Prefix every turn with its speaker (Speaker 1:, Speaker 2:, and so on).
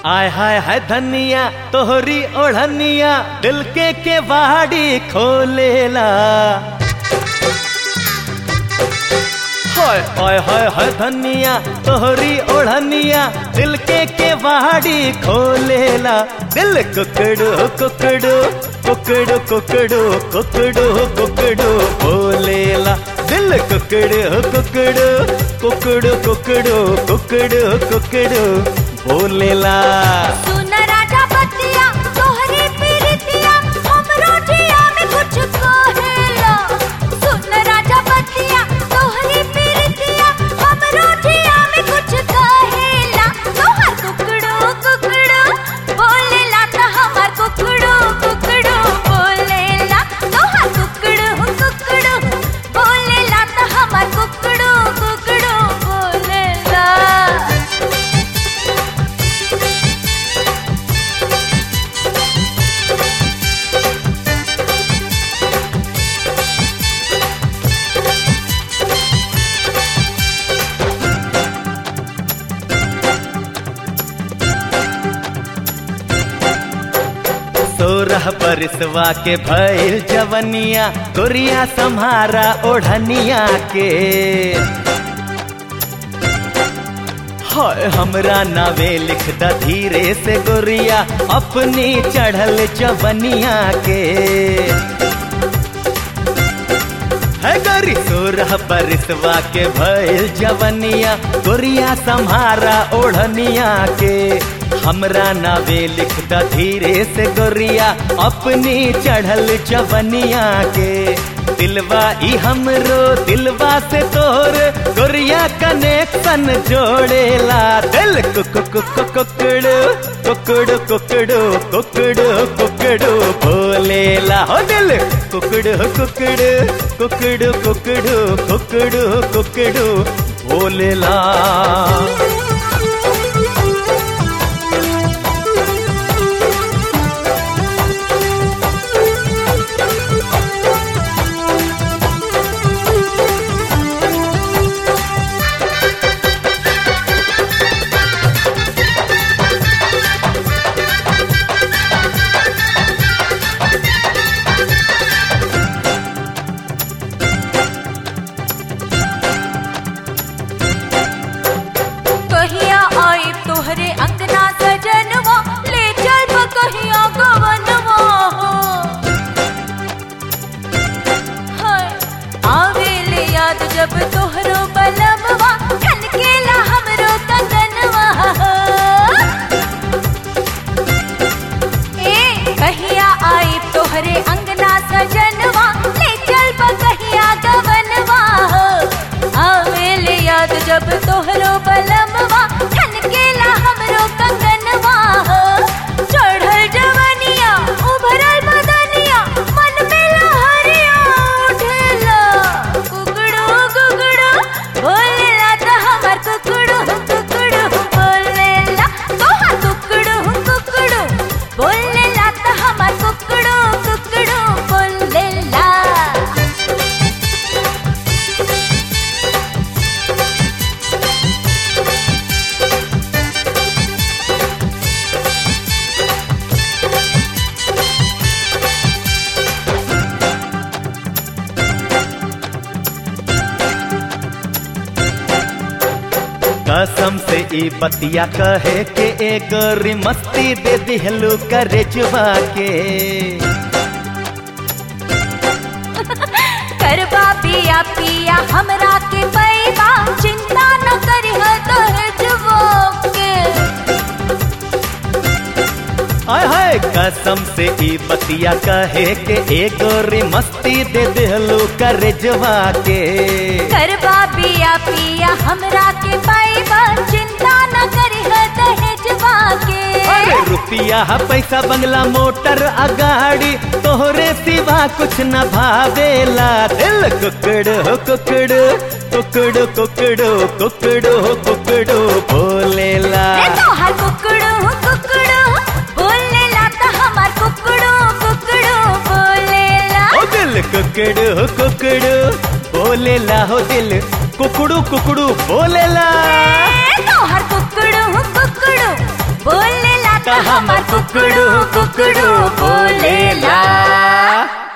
Speaker 1: आय हाय हाय धनिया तोहरी ओढ़निया दिल के के बाड़ी खोलेला हाय हाय हाय हाय धनिया तोहरी ओढ़निया दिल के के बाड़ी खोलेला दिल कुकड़ो कुकड़ो कुकड़ो कुकड़ो कुकड़ो कुकड़ो बोलेला दिल कुकड़ो कुकड़ो कुकड़ो कुकड़ो कुकड़ो कुकड़ो बोलेला
Speaker 2: सुन राजा बतिया तोहरी पीरितिया हमरो जिया में कुछ कहेला सुन राजा बतिया तोहरी पीरितिया हमरो जिया में कुछ कहेला तोहर कुकड़ो कुकड़ो बोलेला त हमार कुकड़ो कुकड़ो बोलेला तोहर कुकड़ो कुकड़ो बोलेला त हमार कुकड़ो कुकड़ो बोलेला
Speaker 1: सोरह बरसवा के भैल जवनिया गोरिया सम्हारा ओढ़निया के हाय हमरा नावे लिख द धीरे से गोरिया अपनी चढ़ल जवनिया के है गरी सोरह बरसवा के भैल जवनिया गोरिया सम्हारा ओढ़निया के हमरा नावे लिख द धीरे से गोरिया अपनी चढ़ल जवनिया के दिलवा ई हमरो दिलवा से तोर गोरिया कनेक्शन जोड़ेला दिल कुक कुक कुकड़ो कुकड़ो कुकड़ो कुकड़ो कुकड़ो बोलेला हो दिल कुकड़ो कुकड़ो कुकड़ो कुकड़ो कुकड़ो कुकड़ो बोलेला
Speaker 2: कहिया आई तोहरे अंगना सजनवा ले चल ब कहिया गवनवा हो हाय आवे ले याद जब तोहरो बलमवा खनकेला हमरो कंगनवा हो ए कहिया आई तोहरे अंगना सजनवा ले चल ब कहिया गवनवा हो आवे ले याद जब तोहरो बलमवा खनकेला हमरो कंगनवा हो चढ़ल जवनिया उभरल बदनिया मन में लहरिया उठेला कुकड़ो कुकड़ो बोलेला त हमर कुकड़ो कुकड़ो बोलेला तोहर कुकड़ो कुकड़ो बोलेला त हमर कुकड़ो कुकड़ो बोलेला
Speaker 1: कसम से ई बतिया कहे के एक मस्ती दे दिहलू करेजवा के
Speaker 2: करबा पिया पिया हमरा के पैबा चिंता न करिह दहेजवो के
Speaker 1: आय हाय कसम से ई बतिया कहे के एक मस्ती दे दिहलू करेजवा के
Speaker 2: करबा पिया पिया हमरा के पैबा चिंता न करिह दहेजवा के
Speaker 1: अरे रुपिया पैसा बंगला मोटर अगाड़ी तोहरे सिवा कुछ न भावेला दिल कुकड़ो कुकड़ो कुकड़ो कुकड़ो कुकड़ो कुकड़ो बोलेला
Speaker 2: रे तोहर कुकड़ो कुकड़ो बोलेला त हमार कुकड़ो कुकड़ो बोलेला
Speaker 1: ओ दिल कुकड़ो कुकड़ो बोलेला हो दिल कुकड़ू कुकड़ू बोलेला
Speaker 2: रे तोहर कुकड़ो कुकड़ो बोलेला त हमर कुकड़ू कुकड़ू बोलेला